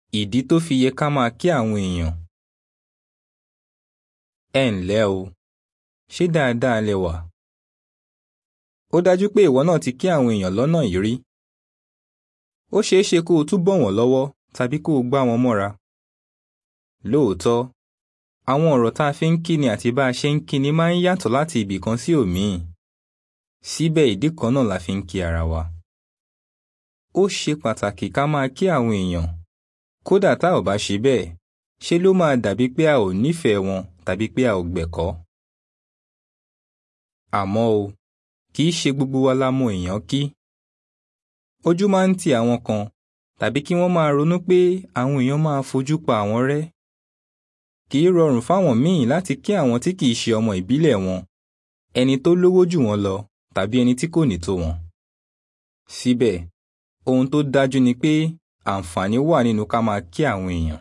Ìdí tó fi yẹ ká máa kí àwọn èèyàn. Ẹ ǹlẹ́ o, ṣé dáadáa lẹ wà? Ó dájú pé ìwọ náà ti kí àwọn èèyàn lọ́nà yìí rí. Ó ṣeé ṣe kó o tún bọ̀ wọ́n lọ́wọ́ tàbí kó o gbá wọn mọ́ra. Lóòótọ́, àwọn ọ̀rọ̀ tá a fi ń kíni àti bá a ṣe ń kíni máa ń yàtọ̀ láti ibì kan sí òmíì. Síbẹ̀ ìdí kan náà la fi ń kí ara wa. Ó ṣe pàtàkì ká máa kí àwọn èèyàn. Kódà tá ò bá ṣe bẹ́ẹ̀, ṣe ló máa dàbí pé a ò nífẹ̀ẹ́ wọn tàbí pé a ò gbẹ̀kọ́. Àmọ́ o, kì í ṣe gbogbo wa la mọ èèyàn kí. Ojú máa ń ti àwọn kan tàbí kí wọ́n máa ronú pé àwọn èèyàn máa fojú pa àwọn rẹ́. Kì í rọrùn fáwọn míì láti kí àwọn tí kì í ṣe ọmọ ìbílẹ̀ wọn, ẹni tó lówó jù wọ́n lọ tàbí ẹni tí kò ní tó wọn. Síbẹ̀, ohun tó dájú ni pé àǹfààní wà nínú ká máa kí àwọn èèyàn.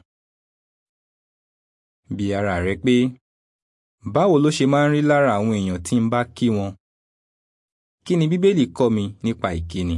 Bi ara rẹ pé báwo ló ṣe máa ń rí lára àwọn èèyàn tí ń bá kí wọn? Kí ni Bíbélì kọ́ mi nípa ìkíni?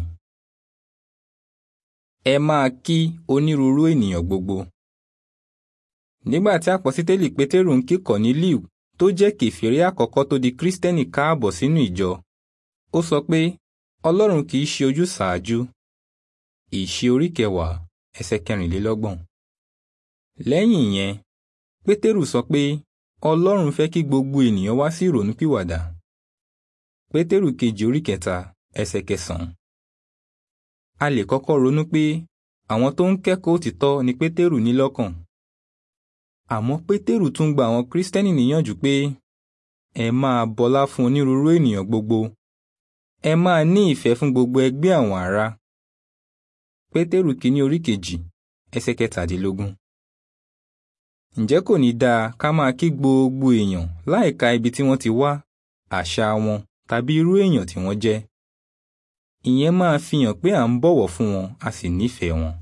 Ẹ máa kí onírúurú ènìyàn gbogbo. Nígbà tí àpọ́sítélì Pétérù ń kí Kọ̀nílíù tó jẹ́ kèfèrí àkọ́kọ́ tó di Kírísítẹ́nì káàbọ̀ sínú ìjọ, ó sọ pé Ọlọ́run kì í ṣe ojúsàájú. Ìṣe orí kẹwàá ẹsẹ̀ kẹrìnlélọ́gbọ̀n. Lẹ́yìn ìyẹn, Pétérù sọ pé Ọlọ́run fẹ́ kí gbogbo ènìyàn wá sí ìrònúpìwàdà. Pétérù kejì orí kẹta ẹsẹ̀ kẹsàn-án. A lè kọ́kọ́ ronú pé àwọn tó ń kẹ́kọ̀ọ́ òtítọ́ ni Pétérù ní lọ́kàn. Àmọ́ Pétérù tún gba àwọn Kírísítẹ́nì níyànjú pé ẹ máa bọlá fún onírúurú ènìyàn gbogbo. Ẹ máa ní ìfẹ́ fún gbogbo ẹgbẹ́ àwọn ará. Pétérù kìíní orí kejì ẹsẹ̀ kẹtàdínlógún. Ǹjẹ́ kò ní dáa ká máa kí gbogbo èèyàn láìka ibi tí wọ́n ti wá, àṣà wọn tàbí irú èèyàn tí wọ́n jẹ́? Ìyẹn máa fi hàn pé à ń bọ̀wọ̀ fún wọn a sì nífẹ̀ẹ́ wọn.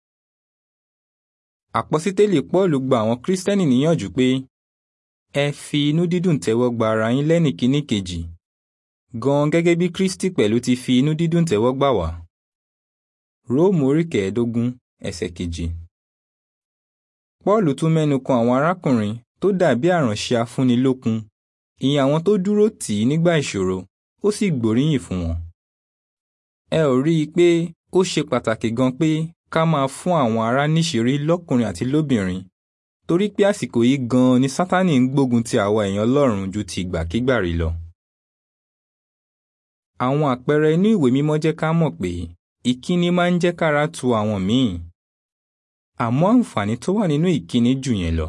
Àpọ́sítélì Pọ́ọ̀lù gba àwọn Kírísítẹ́nì níyànjú pé ẹ fi inú dídùn tẹ́wọ́ gba ara yín lẹ́nìkíní kejì gan gẹ́gẹ́ bí Kristi pẹ̀lú ti fi inú dídùn tẹ́wọ́ gbà wá. Róòmù orí kẹẹ̀ẹ́dógún ẹsẹ̀ kejì. Pọ́ọ̀lù tún mẹ́nu kan àwọn arákùnrin tó dàbí àránṣẹ́ afúnilókun, ìyẹn àwọn tó dúró tì í nígbà ìṣòro, ó sì gbóríyìn fún wọn. Ẹ ò rí i pé ó ṣe pàtàkì gan pé ká máa fún àwọn ará níṣìírí lọ́kùnrin àti lóbìnrin torí pé àsìkò yìí gan-an ni Sátánì ń gbógun ti àwa èèyàn Ọlọ́run ju ti ìgbàkigbà rí lọ. Àwọn àpẹẹrẹ inú ìwé mímọ́ jẹ́ ká mọ̀ pé ìkíni máa ń jẹ́ kára tu àwọn míì. Àmọ́ àǹfààní tó wà nínú ìkíni jù yẹn lọ.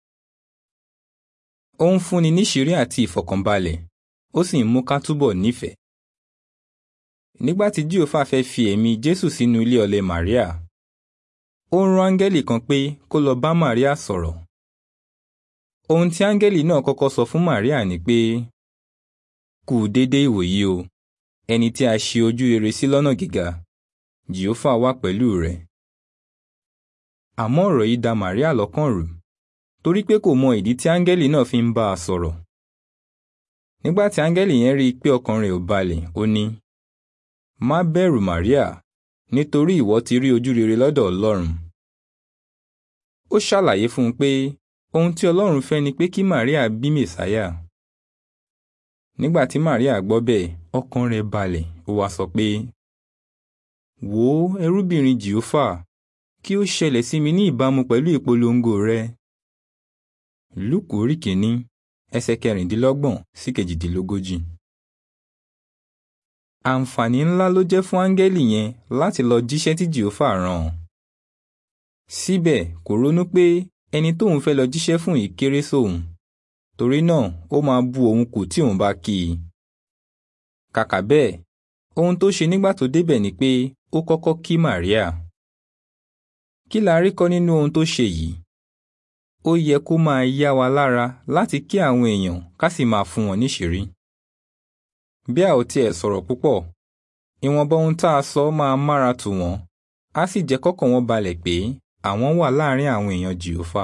Ó ń fúnni níṣìírí àti ìfọ̀kànbalẹ̀, ó sì ń mú ká túbọ̀ nífẹ̀ẹ́. Nígbà tí Jíòfà fẹ́ fi ẹ̀mí Jésù sínú ilé ọlẹ̀ Màríà, ó rán áńgẹ́lì kan pé kó lọ bá Màríà sọ̀rọ̀. Ohun tí áńgẹ́lì náà kọ́kọ́ sọ fún Màríà ni pé kú déédé ìwòyí o ẹni tí a ṣe ojú rere sí lọ́nà gíga Jèhófà wà pẹ̀lú rẹ̀. Àmọ́ ọ̀rọ̀ yìí da Màríà lọ́kàn rú torí pé kò mọ ìdí tí áńgẹ́lì náà fi ń bá a sọ̀rọ̀. Nígbà tí áńgẹ́lì yẹn rí i pé ọkàn rẹ̀ ò balẹ̀, ó ní má bẹ̀rù Màríà nítorí ìwọ ti rí ojú rere lọ́dọ̀ Ọlọ́run. Ó ṣàlàyé fún un pé ohun tí Ọlọ́run fẹ́ ni pé kí Màríà bí Mèsáyà. Nígbà tí Màríà gbọ́ bẹ́ẹ̀, ọkàn rẹ̀ balẹ̀, ó wá sọ pé wò ó ẹrúbìnrin Jèhófà kí ó ṣẹlẹ̀ sí mi ní ìbámu pẹ̀lú ìpolongo rẹ. Lúùkù orí kìíní ẹsẹ̀ kẹrìndínlọ́gbọ̀n sí kejìdínlógójì. Àǹfààní ńlá ló jẹ́ fún áńgẹ́lì yẹn láti lọ jíṣẹ́ tí Jèhófà rán an. Síbẹ̀ kò ronú pé ẹni tóun fẹ́ lọ jíṣẹ́ fún yìí kéré sóun torí náà ó máa bu òun kù tí òun bá kí i. Kàkà bẹ́ẹ̀ ohun tó ṣe nígbà tó débẹ̀ ni pé ó kọ́kọ́ kí Màríà. Kí la rí kọ́ nínú ohun tó ṣe yìí? Ó yẹ kó máa yá wa lára láti kí àwọn èèyàn ká sì máa fún wọn níṣìírí. Bí a ò tiẹ̀ sọ̀rọ̀ púpọ̀, ìwọ̀nba ohun tá a sọ máa mára tù wọ́n, á sì jẹ́ kọ́kàn wọn balẹ̀ pé àwọn wà láàárín àwọn èèyàn Jèhófà.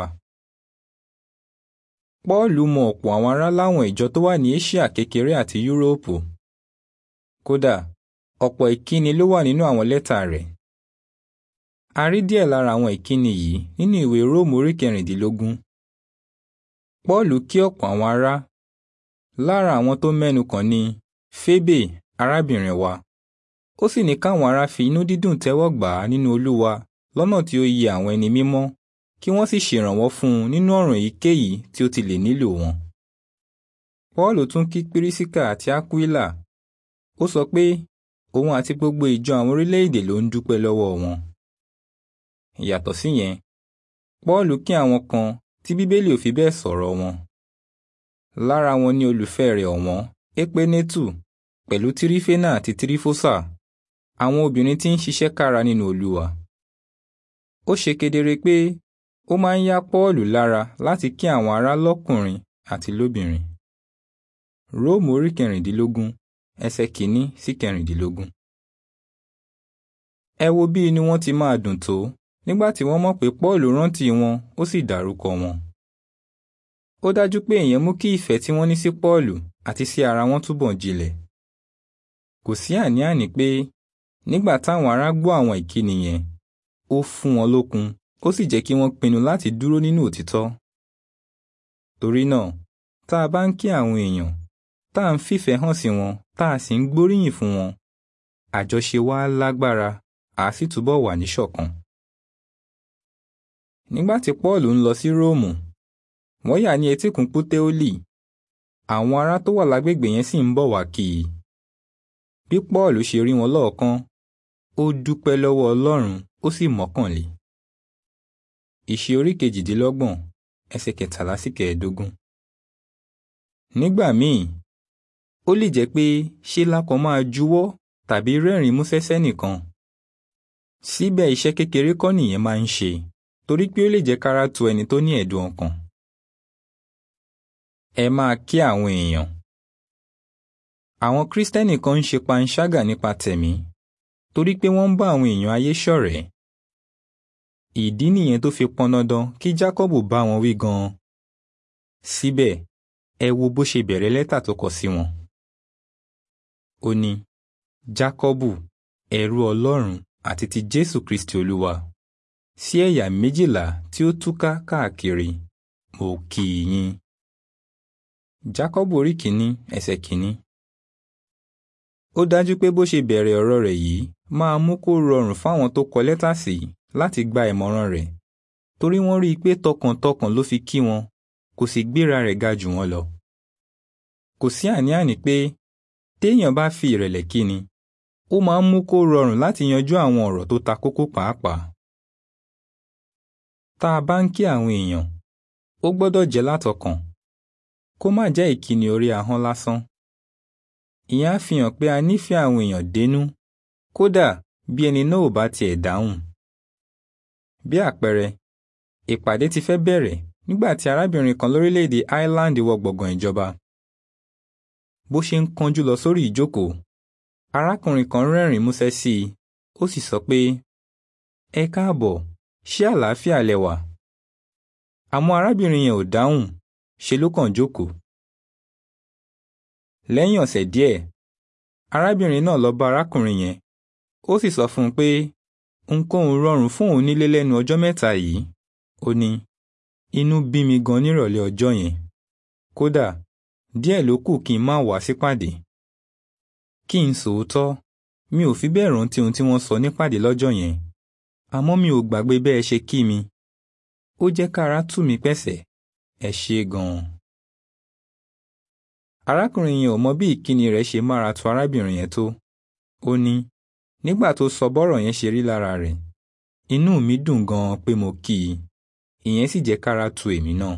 Pọ́ọ̀lù mọ ọ̀pọ̀ àwọn ará láwọn ìjọ tó wà ní Éṣíà kékeré àti Yúróòpù. Kódà, ọ̀pọ̀ ìkíni ló wà nínú àwọn lẹ́tà rẹ̀. a rí díẹ̀ lára àwọn ìkíni yìí nínú ìwé róòmù orí kẹrìndínlógún pọ́ọ̀lù kí ọ̀pọ̀ àwọn ará lára àwọn tó mẹ́nu kàn ní fébè arábìnrin wa ó sì ní káwọn ará fi inú dídùn tẹ́wọ́ gbà á nínú olúwa lọ́nà tí ó yẹ àwọn ẹni mímọ́ kí wọ́n sì ṣèrànwọ́ fún un nínú ọ̀ràn èyíkéyìí tí ó ti lè nílò wọn. pọ́ọ̀lù tún kí pírísíkà àti ákúílà ó sọ pé òun àti gbogbo ìjọ àwọn orílẹ̀-èdè ló ń dúpẹ́ lọ́wọ́ wọn. yàtọ̀ síyẹn pọ́ọ̀lù kí àwọn kan tí bíbélì ò fi bẹ́ẹ̀ sọ̀rọ̀ wọn. lára wọn ni olùfẹ́ rẹ̀ ọ̀wọ́n épenétù pẹ̀lú tírífénà àti tírífósà àwọn obìnrin tí ń ṣiṣẹ́ kára nínú olúwa. ó ṣe kedere pé ó máa ń yá pọ́ọ̀lù lára láti kí àwọn ará lọ́kùnrin àti lóbìnrin. róòmù orí kẹrìndínlógún ẹsẹ̀ kìíní sí kẹrìndínlógún. ẹ wo bí inú wọn ti máa dùn tó nígbà tí wọ́n mọ̀ pé pọ́ọ̀lù rántí wọn ó sì dárúkọ wọn. ó dájú pé ìyẹn mú kí ìfẹ́ tí wọ́n ní sí pọ́ọ̀lù àti sí ara wọn túbọ̀ jinlẹ̀. kò sí àní-àní pé nígbà táwọn ará gbọ́ àwọn ìkíni yẹn ó fún wọn lókun ó sì jẹ́ kí wọ́n pinnu láti dúró nínú òtítọ́. torí náà tá a bá ń kí àwọn èèyàn tá à ń fìfẹ́ hàn sí wọn tá a sì ń gbóríyìn fún wọn àjọṣe wa lágbára à sì túbọ̀ wà níṣọ̀kan. nígbà tí Pọ́ọ̀lù ń lọ sí Róòmù wọ́n yà ní etíkun Puteoli àwọn ará tó wà lágbègbè yẹn sì ń bọ̀ wá kí i. bí Pọ́ọ̀lù ṣe rí wọn lọ́ọ̀kan ó dúpẹ́ lọ́wọ́ Ọlọ́run ó sì mọ́kànlé. ìṣe orí kejìdínlọ́gbọ̀n ẹsẹ̀ kẹtàlá sí kẹẹ̀ẹ́dógún. nígbà míì ó lè jẹ́ pé ṣé lákọ̀ máa juwọ́ tàbí rẹ́rìn-ín músẹ́ sẹ́nìkan. síbẹ̀ iṣẹ́ kékeré kọ́ nìyẹn máa ń ṣe torí pé ó lè jẹ́ kára tu ẹni tó ní ẹ̀dùn ọkàn. ẹ máa kí àwọn èèyàn. àwọn kírísítẹ́nì kan ń ṣe panṣágà nípa tẹ̀mí torí pé wọ́n ń bá àwọn èèyàn ayé ṣọ̀rẹ́. ìdí nìyẹn tó fi pọn dandan kí Jákọ́bù bá wọn wí gan-an. síbẹ̀ ẹ wo bó ṣe bẹ̀rẹ̀ lẹ́tà tó kọ sí wọn. ó ní Jákọ́bù ẹrú Ọlọ́run àti ti Jésù Kristi Olúwa sí ẹ̀yà méjìlá tí ó túká káàkiri mo kí i yín. Jákọ́bù orí kìíní ẹsẹ̀ kìíní. ó dájú pé bó ṣe bẹ̀rẹ̀ ọ̀rọ̀ rẹ̀ yìí máa mú kó rọrùn fáwọn tó kọ lẹ́tà sí láti gba ìmọ̀ràn rẹ̀ torí wọ́n rí i pé tọkàntọkàn ló fi kí wọn kò sì gbéra rẹ̀ ga jù wọ́n lọ. kò sí àní-àní pé téèyàn bá fi ìrẹ̀lẹ̀ kíni ó máa ń mú kó rọrùn láti yanjú àwọn ọ̀rọ̀ tó ta kókó pàápàá. tá a bá ń kí àwọn èèyàn ó gbọ́dọ̀ jẹ́ látọkàn kó má jẹ́ ìkíni orí ahọ́n lásán. ìyẹn á fi hàn pé a nífẹ̀ẹ́ àwọn èèyàn dénú kódà bí ẹni náà ò bá tiẹ̀ dáhùn. bí àpẹẹrẹ ìpàdé ti fẹ́ bẹ̀rẹ̀ nígbà tí arábìnrin kan lórílẹ̀‐èdè Ireland wọ gbọ̀ngàn ìjọba. bó ṣe ń kánjú lọ sórí ìjókòó arákùnrin kan rẹ́rìn-ín músẹ́ sí i ó sì sọ pé ẹ káàbọ̀ ṣé àlàáfíà lẹ wà. àmọ́ arábìnrin yẹn ò dáhùn ṣe ló kàn jókòó. lẹ́yìn ọ̀sẹ̀ díẹ̀ arábìnrin náà lọ bá arákùnrin yẹn ó sì sọ fún un pé ohunkóhun rọrùn fún òun nílé lẹ́nu ọjọ́ mẹ́ta yìí ó ní inú bí mi gan nírọ̀lẹ́ ọjọ́ yẹn kódà díẹ̀ ló kù kí n má wá sípàdé kí n sòótọ́ mi ò fi bẹ́ẹ̀ rántí ohun tí wọ́n sọ nípàdé lọ́jọ́ yẹn àmọ́ mi ò gbàgbé bẹ́ẹ̀ ṣe kí mi ó jẹ́ kára tù mí pẹ̀sẹ̀ ẹ ṣé gan-an. arákùnrin yẹn ò mọ bí ìkíni rẹ̀ ṣe mára tu arábìnrin yẹn tó ó ní nígbà tó sọ bọ́rọ̀ yẹn ṣe rí lára rẹ̀ inú mi dùn gan-an pé mo kí i ìyẹn sì jẹ́ kára tu èmi náà.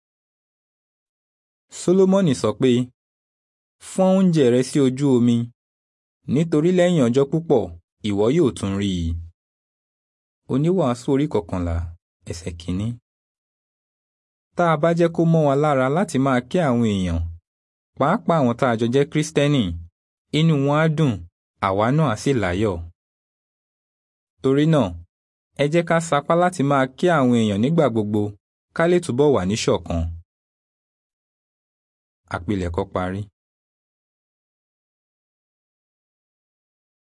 Sólómọ́nì sọ pé fọ́n oúnjẹ rẹ sí ojú omi nítorí lẹ́yìn ọjọ́ púpọ̀ ìwọ yóò tún rí i. oníwàásù orí kọkànlá ẹsẹ̀ kìíní. tá a bá jẹ́ kó mọ́ wa lára láti máa kí àwọn èèyàn pàápàá àwọn tá a jọ jẹ́ kírísítẹ́nì inú wọn á dùn àwa náà á sì láyọ̀. torí náà ẹ jẹ́ ká sapá láti máa kí àwọn èèyàn nígbà gbogbo ká lè túbọ̀ wà níṣọ̀kan. àpilẹ̀kọ parí.